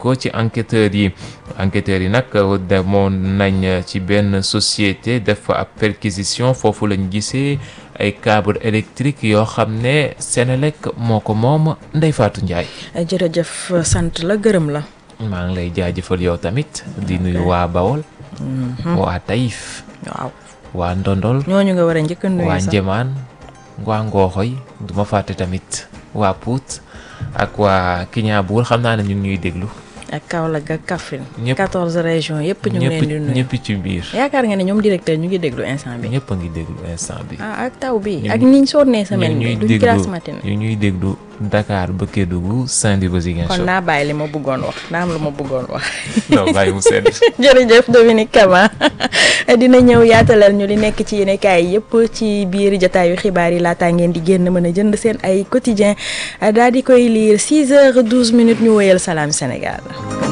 sukkandikoo ci enquêteurs yi enquêteurs yi nag demoon nañ ci benn société def fa ab perquisition foofu lañ gisee ay câble électrique yoo xam ne Senelec moo ko moom Ndeye Fatou Ndiaye. jërëjëf sant la gërëm la. maa ngi lay jaajëfal yow tamit di nuyu waa Bawol. waa Taïf. waaw waa Ndondol. ñooñu nga war a njëkk a nuyu waa sax Njëmaan waa Ngooxoy du ma fàtte tamit waa Pout ak waa Kiñaabuur xam naa ne ñu ngi ñuy déglu. ak Kaolack ak Kaffrine. ñëpp 14 régions yëpp ñu ngi leen di nuyu. ñëpp ci biir. yaakaar nga ne ñoom directeur ñu ngi déglu instant bi. ñëpp a ngi déglu instant bi. ah ak taw bi ñu- ak niñ sonnee ñu semaine ñuy bi duñ déglu grasse matin. ñu ñuy déglu Dakar ba Kédougou Saint-Louis ba kon Ziguinchor. naa bàyyi li ma bëggoon wax naa am lu ma bëggoon wax. non bàyyi mu sedd. jërëjëf Dominique Kama dina ñëw yaatalal ñu li nekk ci yéenekaay yëpp ci biir jataayu xibaar yi laataa ngeen di génn mën a jënd seen ay quotidien daal di koy lire 6 heures 12 minutes ñu wéyal Salam Sénégal.